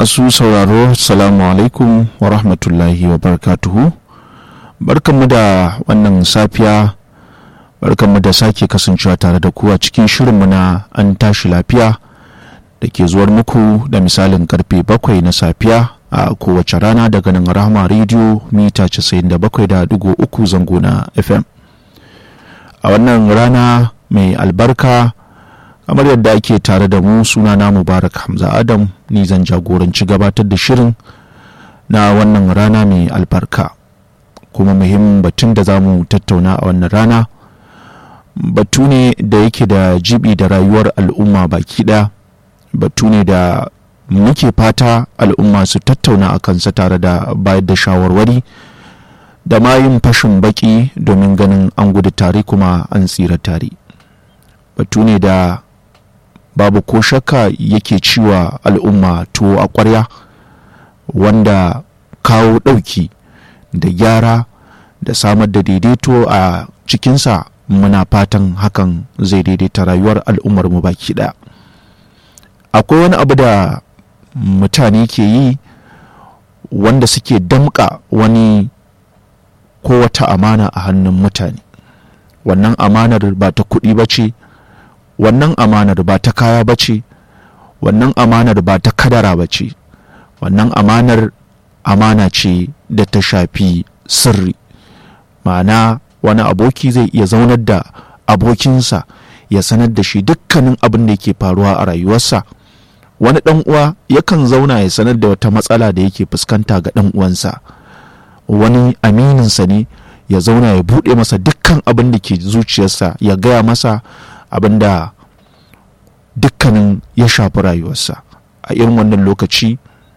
Masu sauraro, Salamu alaikum wa rahmatullahi wa barakatuhu. Barkanmu da wannan safiya, barkanmu da sake kasancewa tare da ku a cikin shirinmu na an tashi lafiya da ke zuwar muku da misalin karfe bakwai na safiya a kowace rana daga nan rahama rediyo mita 97.3 zango na FM. A wannan rana mai albarka kamar yadda ake tare da mu suna na mubarak hamza adam ni zan jagoranci gabatar da shirin na wannan rana mai albarka kuma muhimmin batun da za mu tattauna a wannan rana batu ne da yake da jibi da rayuwar al'umma baki ɗaya batu ne da muke fata al'umma su tattauna a kansa tare da bayar da shawarwari da ma yin fashin baki domin ganin an gudu tare kuma an tsira tare batu ne da babu ko shakka yake ciwa al'umma tuwo a ƙwarya wanda kawo ɗauki da gyara da samar da daidaito a cikinsa muna fatan hakan zai daidaita rayuwar al'ummar mu baki ɗaya akwai wani abu da mutane ke yi wanda suke damƙa wani ko wata amana a hannun mutane wannan amanar ba ta kuɗi ba ce wannan amanar ba ta kaya ba ce wannan amanar ba ta kadara ba ce wannan amanar amana ce da ta shafi sirri ma'ana wani aboki zai iya zaunar da abokinsa ya sanar da shi dukkanin abin da yake faruwa a rayuwarsa wani ɗan uwa yakan zauna ya sanar da wata matsala da yake fuskanta ga ɗan uwansa wani amininsa ne ya zauna ya buɗe masa dukkan abin da ke zuciyarsa ya gaya masa abinda dukkanin ya shafi rayuwarsa a irin wannan lokaci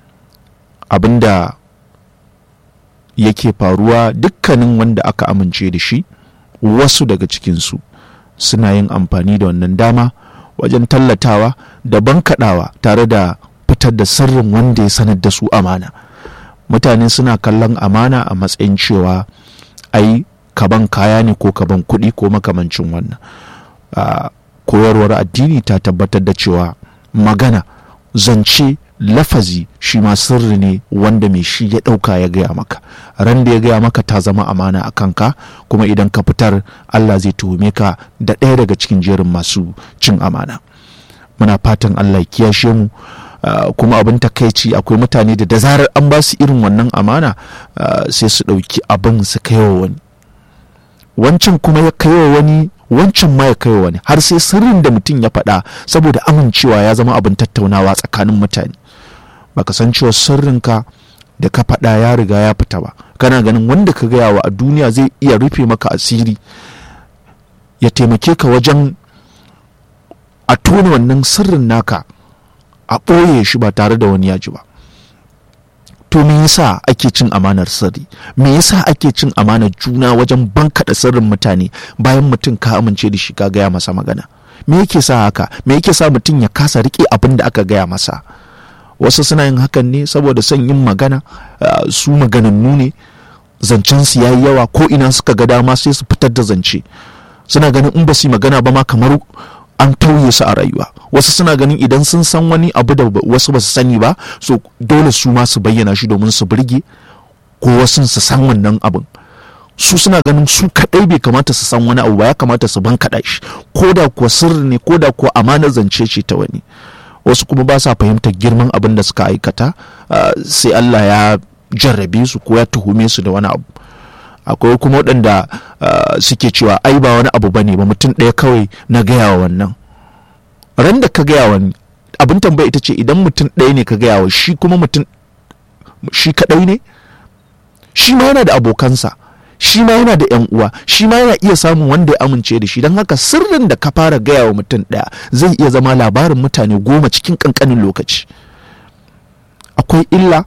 abinda yake faruwa dukkanin wanda aka amince da shi wasu daga cikinsu suna yin amfani da wannan dama wajen tallatawa da bankaɗawa tare da fitar da sirrin wanda ya sanar da su amana mutane suna kallon amana a matsayin cewa ai kaban kaya ne ko kaban kuɗi ko makamancin wannan uh, koyarwar addini ta tabbatar da cewa magana zance lafazi shi ma sirri ne wanda mai shi ya ɗauka ya gaya maka ran da ya gaya maka ta zama amana a kanka kuma idan ka fitar allah zai tuhume ka da ɗaya daga cikin jerin masu cin amana muna fatan allah ya kiyashe mu Uh, kuma abin takaici akwai mutane da da zarar an ba su irin wannan amana uh, sai su ɗauki abin su kaiwa wani wancan kuma ya kaiwa wani wancan ma ya kaiwa wani har sai sirrin da mutum ya faɗa saboda amincewa ya zama abin tattaunawa tsakanin mutane baka san cewa sirrinka da ka faɗa ya riga ya fita ba kana ganin wanda ka gaya wa a duniya zai iya rufe maka asiri ya taimake ka wajen a tona wannan sirrin naka a ɓoye shi ba tare da wani yaji ba to me yasa ake cin amanar sirri me yasa ake cin amanar juna wajen bankaɗa sirrin mutane bayan mutum ka amince da shi ka gaya masa magana me yake sa haka me yake sa mutum ya kasa riƙe abin da aka gaya masa wasu suna yin hakan ne saboda son yin magana uh, su maganannu ne zancen su yayi yawa ko ina suka ga dama sai su fitar da zance suna ganin in ba su yi magana ba ma kamar an tauye su a rayuwa wasu suna ganin idan sun san wani abu da wasu ba su sani ba so dole su ma su bayyana shi domin su burge ko wasu su san wannan abin su suna ganin su kadai bai kamata su san wani abu ba ya kamata su ban kaɗa shi ko da kuwa sirri ne ko da kuwa amanar zance ce ta wani wasu kuma ba sa fahimtar girman abin da suka aikata sai Allah ya jarrabe su ko ya tuhume su da wani abu akwai kuma waɗanda suke cewa ai ba wani abu bane ba mutum ɗaya kawai na gaya wa wannan ran da ka gaya wani abin tambaya ita ce idan mutum ɗaya ne ka gaya wa shi kuma mutum shi kaɗai ne shi ma yana da abokansa shi ma yana da yan uwa shi ma yana iya samun wanda ya amince da shi don haka sirrin da ka fara gaya wa mutum ɗaya zai iya zama labarin mutane goma cikin ƙanƙanin lokaci akwai illa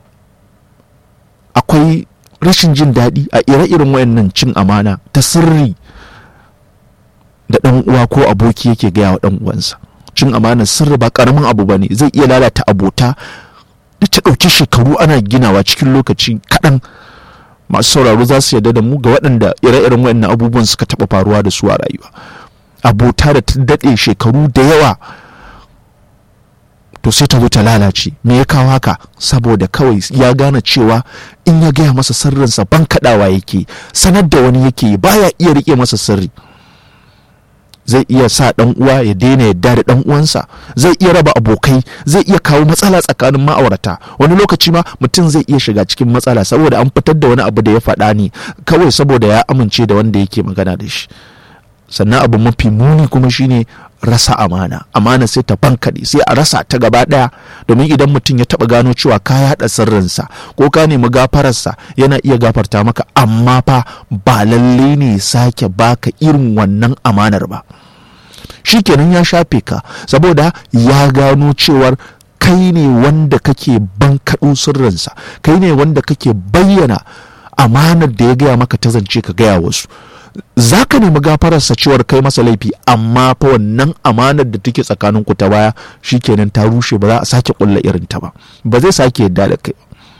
akwai rashin jin daɗi a ire-iren wayannan cin amana ta sirri da ɗan uwa ko aboki yake gaya wa ɗan uwansa cin amanar sirri ba ƙaramin abu ba ne zai iya lalata abota da ta ɗauki shekaru ana ginawa cikin lokaci kaɗan masu sauraro za su yarda da mu ga waɗanda ire-iren wayannan abubuwan suka taɓa faruwa da su a rayuwa abota da ta daɗe shekaru da yawa to sai ta zo ta lalace me ya kawo haka saboda kawai ya gane cewa in ya gaya masa sirrinsa ban kaɗawa yake sanar da wani yake baya iya rike masa sirri zai iya sa dan uwa ya daina yadda da dan uwansa zai iya raba abokai zai iya kawo matsala tsakanin ma'aurata wani lokaci ma mutum zai iya shiga cikin matsala saboda an fitar da wani abu da ya faɗa ne kawai saboda ya amince da wanda yake magana da shi sannan abu mafi muni kuma shine rasa amana amana sai ta bankaɗe sai a rasa ta gaba ɗaya domin idan mutum ya taɓa gano cewa ka yaɗa sirrinsa ko ka nemi gafararsa yana iya gafarta maka amma fa ba lalle ne sake baka irin wannan amanar ba shikenan ya shafe ka saboda ya gano cewar kai ne wanda kake bankaɗo sirrinsa kai ne wanda kake bayyana amanar da ya gaya maka ta zance ka gaya wasu za ka nemi gafararsa cewar kai masa laifi amma fa wannan amanar da take tsakanin ku ta baya shikenan ta rushe ba za a sake kulla irin ta ba ba zai sake yadda da kai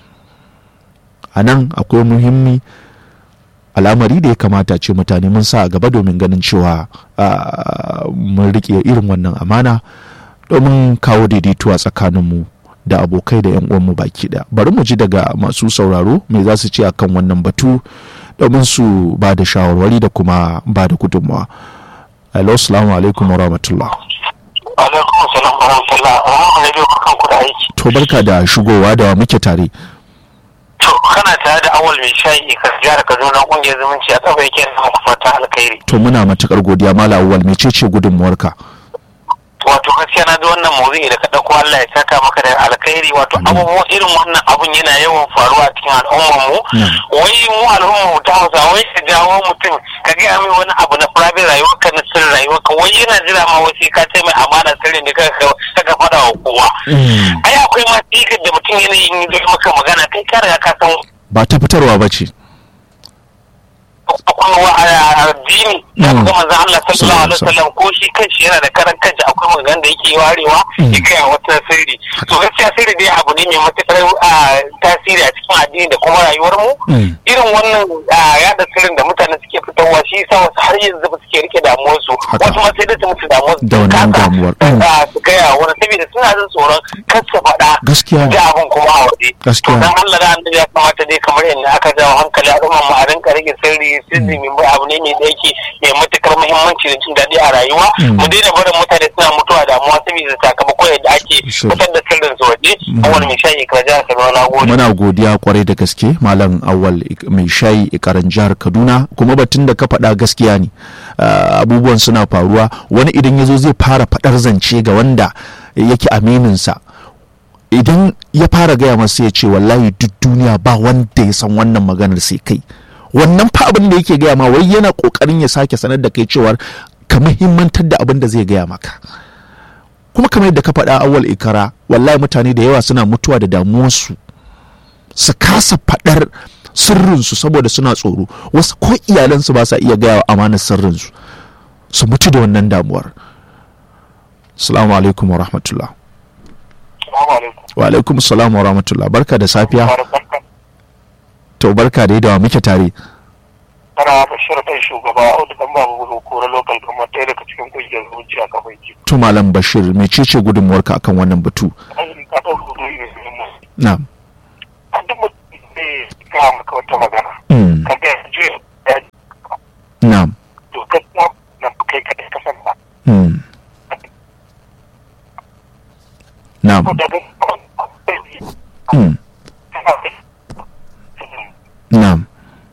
a nan akwai muhimmi al'amari da ya kamata ce mutane mun sa a gaba domin ganin cewa mun rike irin wannan amana domin kawo daidaituwa tsakaninmu da abokai da 'yan uwanmu baki daya bari mu ji daga masu sauraro me za su ce akan wannan batu domin su ba da shawarwari da kuma ba da gudunmawa hello salamu alaikum wa rahmatullah alaikum salam wa rahmatullah wa radio barkan ku da aiki to barka da shigowa da muke tare to kana tare da awal mai shayi ka jihar kaduna kungiyar zumunci a kafa yake da muku fata alkhairi to muna matukar godiya mala awwal mecece gudunmawarka wato gaskiya na da wannan mawuzi da ka dauko Allah ya saka maka da alkhairi wato abubuwan irin wannan abun yana yawan faruwa a cikin al'ummar mu wai mu al'ummar mu ta Hausa wai ka jawo mutum ka ga mai wani abu na private rayuwar ka na sirrin rayuwar ka wai yana jira ma wai sai ka ce mai amana sirrin da ka ka faɗa wa kowa ai akwai ma tikar da mutum yana yin yi maka magana kai ka riga ka san ba ta fitarwa ba ce akwai wa addini da kuma manzon Allah sallallahu alaihi wasallam ko shi kanshi yana da karan kanshi akwai magana da yake warewa ya kai wata sirri to gaskiya sirri dai abu ne mai matuƙar tasiri a cikin addini da kuma rayuwar mu irin wannan yada sirrin da mutane suke fitarwa shi yasa wasu har yanzu ba suke rike damuwar su wasu ma sai da su mutu damuwar su da wannan damuwar su gaya wani saboda suna jin tsoron kar su faɗa gaskiya da abin kuma a waje gaskiya dan Allah da annabi ya kamata dai kamar yadda aka jawo hankali al'umma mu a rinka rage sirri sirri mai abu ne mai da yake mai matukar muhimmanci da jin daɗi a rayuwa mu daina barin mutane suna mutuwa damuwa saboda sakamako yadda ake fitar da sirrin su waje awal mai shayi ka jihar Kaduna na gode muna godiya kwarai da gaske malam awal mai shayi ikaran jihar Kaduna kuma batun da ka faɗa gaskiya ne abubuwan suna faruwa wani idan ya zo zai fara faɗar zance ga wanda yake amininsa idan ya fara gaya masa ya ce wallahi duk duniya ba wanda ya san wannan maganar sai kai wannan fa abin da yake gaya ma wai yana kokarin ya sake sanar da kai cewar ka muhimmantar da abin da zai gaya maka kuma kamar yadda ka faɗa awal ikara wallahi mutane da yawa suna mutuwa da damuwarsu su kasa faɗar sirrinsu saboda suna tsoro wasu ko iyalansu ba sa iya gaya wa amanar sirrinsu su mutu da wannan damuwar salamu alaikum wa rahmatullah wa alaikum salam wa rahmatullah barka da safiya to barka da yadda muke tare kana bashir ɗan shugaba audu dan babu gudu kora local kamar ɗaya daga cikin kungiyar zuci a kafin ki to malam bashir mecece gudunmuwarka akan wannan batu ka ɗau gudu ne mu na'am an duk mutum ne ga maka wata magana Mm. ka ga je na'am to gaskiya na kai ka ka san ba Mm. na'am ko daga Mm. na'am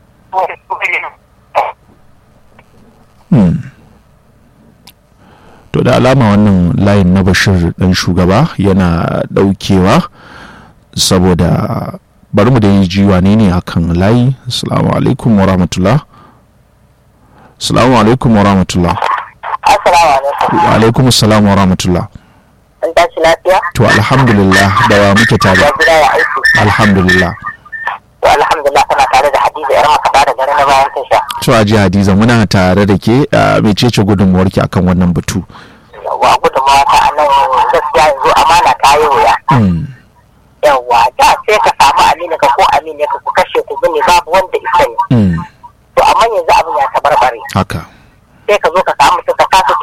Hmm. To da alama wannan layin na Bashir ɗan shugaba yana ɗaukewa saboda bari mu da yi jiwa ne ne akan layi. Assalamu alaikum wa rahmatullah. Assalamu alaikum wa rahmatullah. Assalamu alaikum. Wa alaikum assalam wa rahmatullah. An tashi lafiya? To alhamdulillah da wa muke tare. Ya gida ya aiki. Alhamdulillah. To alhamdulillah kana tare da Hadiza yar makaɗa da gari na bayan tasha. To Haji Hadiza muna tare da ke a mecece gudunmuwarki akan wannan batu. Yawwa gudunmawa ta a nan gaskiya yanzu amana ta yi wuya. Hmm. Yawwa da sai ka samu amina ka ko amina ka ku kashe ku bane babu wanda isa ne. Hmm. To amma yanzu abin ya tabarbare. Haka. Sai ka zo ka samu mutum ka kasa tun daga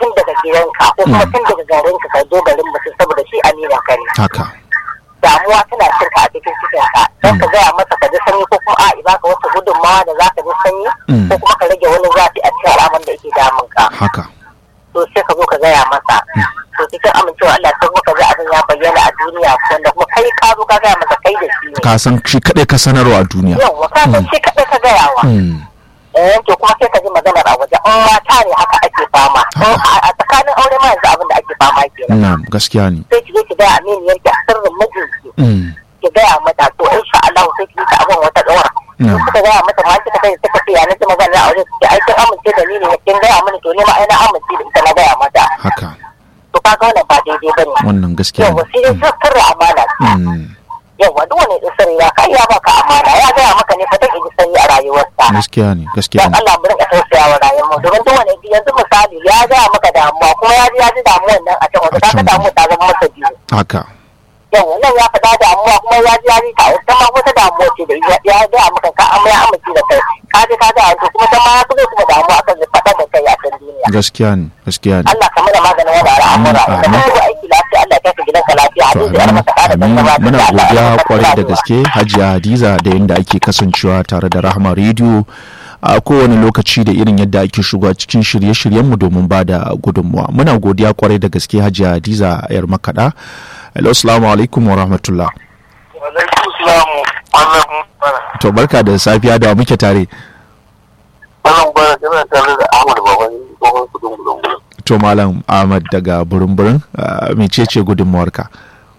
gidanka ko kuma tun daga garinka ka zo garin mutum saboda shi amina ka ne haka damuwa tana cin ka a cikin cikin ka don ka gaya masa ka ji sanyi ko kuma a baka wasu gudunmawa da za ka ji sanyi Mm. ko kuma ka rage wani zafi a cikin al'amuran da yake damun ka haka to sai ka zo ka gaya masa to cikin amincewa Allah sai kuma ka ga abin ya bayyana a duniya wanda kuma kai ka zo ka gaya masa kai da shi ne ka san shi kaɗai ka sanarwa a duniya yawwa ka san shi kaɗai ka gaya wa Mm. eh to kuma sai ka ji maganar a waje in mata ne haka ake fama in a a tsakanin aure ma yanzu abin da ake fama kenan na gaskiya ne sai ki zo ki gaya aminiyar ki a sirrin mijinki Mm. ki gaya mata to insha Allah sai ki yi ta abin wata ɗora Mm. in kuka gaya mata ma kika kai suka ce ya nace maganar aure ki ai kin amince da ni ne kin gaya mini to ne ma ai na amince da ita na gaya mata haka to kaga wannan ba daidai bane wannan gaskiya yawa ne sai dai sirri amana Mm. yawa duk wani da sirri ya kai ya baka amana ya gaya maka ne fa take ji sanyi a rayuwarsa gaskiya ne gaskiya dan ne Allah mu rinka tausaya wa rayuwar mu domin duk wani yanzu misali ya gaya maka damuwa kuma ya ji ya ji damuwan nan a can waje A kaga can. damuwa ta zama masa biyu haka yawa nan ya faɗa damuwa kuma ya ji ya ji ta ita ma wata damuwa ce da ya ya gaya maka ka amma ya amince da kai ka ji ka gaya to kuma ta ma ya fito kuma damuwa akan zai faɗa da kai a can duniya gaskiya ne gaskiya ne Allah ka mana maganin wani al'amura Amin, da amin. kuma aiki lafiya Allah ya kai ka gidanka lafiya To, hadisi ya maka ƙara amin gaggaba muna da Allah ya godiya maka kwarai da rayuwa. gaske hajiya hadiza da yadda ake kasancewa tare da rahama rediyo a kowane lokaci da irin yadda ake shiga cikin shirye-shiryenmu domin ba da gudunmuwa muna godiya kwarai da gaske hajiya hadiza yar makaɗa hello assalamu alaikum wa rahmatullah alaikum salamu wannan bana to barka da safiya da wa muke tare wannan bana kana tare da Ahmad baban tsohon kudin gudun gudun to malam ahmad daga burin-burin ah, mecece gudunmuwarka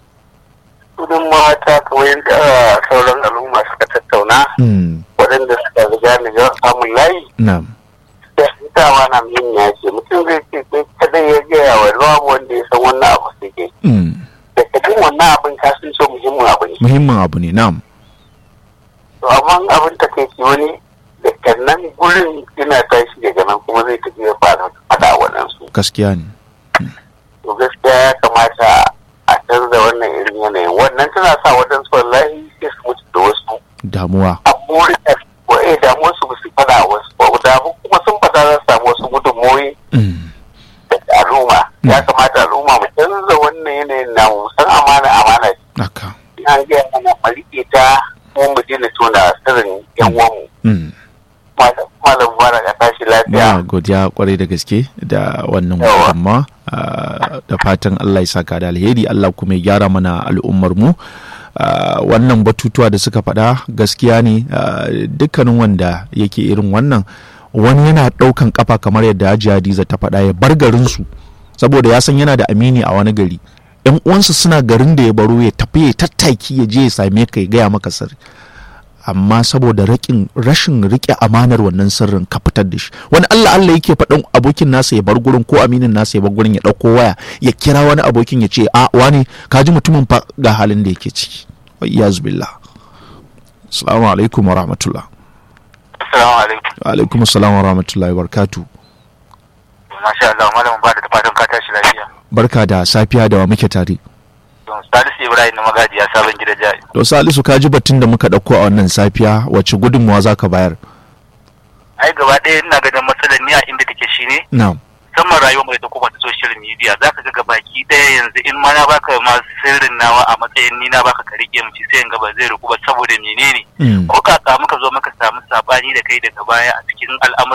kudin mata kamar yadda sauran al'umma suka tattauna Mm, waɗanda suka riga ni ga samun layi na'am da dama na min ya ce mutum zai ce sai kadai ya gaya wa babu wanda ya san wannan abu sai ke Mm, da kadin wannan abin ka sun so muhimmin abu ne muhimmin abu ne na'am to amma abin ta kai wani da nan gurin yana tashi daga nan kuma zai tafi ya fara faɗa waɗansu gaskiya ne to gaskiya ya kamata a canza wannan irin yanayin wannan tana sa waɗansu wallahi sai su mutu da wasu damuwa a burin da wa'e damuwar su su fada wasu ba damu kuma sun fada za su samu wasu gudunmoyi Mm, daga al'umma ya kamata al'umma mu canza wannan yanayin na mu san amana amana ce haka an gaya mana mu riƙe ta kuma mu daina tona sirrin yan uwanmu Mm. malam mubarak a tashi muna lafiya godiya kwarai da gaske da wannan Yawa. musamman da fatan Allah ya saka da alheri Allah kuma ya gyara mana al'ummar mu Ah, wannan batutuwa da suka faɗa gaskiya ne ah, dukkanin wanda yake irin wannan wani yana ɗaukan kafa kamar yadda Hajiya Hadiza ta faɗa ya bar garinsu saboda ya san yana da amini a wani gari yan uwansa suna garin da ya baro ya tafi ya tattaki ya je ya same ka ya gaya maka sirri amma saboda rakin rashin rike amanar wannan sirrin ka fitar da shi wani Allah Allah yake faɗin abokin nasa ya bar gurin ko aminin nasa ya bar gurin ya ɗauko waya ya kira wani abokin ya ce a wani ka ji mutumin fa ga halin da yake ciki wa iyaz billah assalamu alaikum wa rahmatullah assalamu alaikum wa alaikum assalam wa rahmatullahi wa barakatuh masha Allah malam ba da fatan ka tashi lafiya barka da safiya da wa muke tare don Salisu Ibrahim na magajiya sabon gida jari to salisu ka ji batun da muka ɗauko a wannan safiya wacce gudunmawa za ka bayar ai gaba ɗaya ina ganin matsalar ni a inda take shine na'am musamman rayuwar mai ta kuma ta social media za ka ga baki ɗaya yanzu in ma na baka ma sirrin nawa a matsayin ni na baka ka rike mu sai in ga ba zai riku ba saboda menene Mm. ko ka samu ka zo maka samu sabani da kai daga baya a cikin al'amuran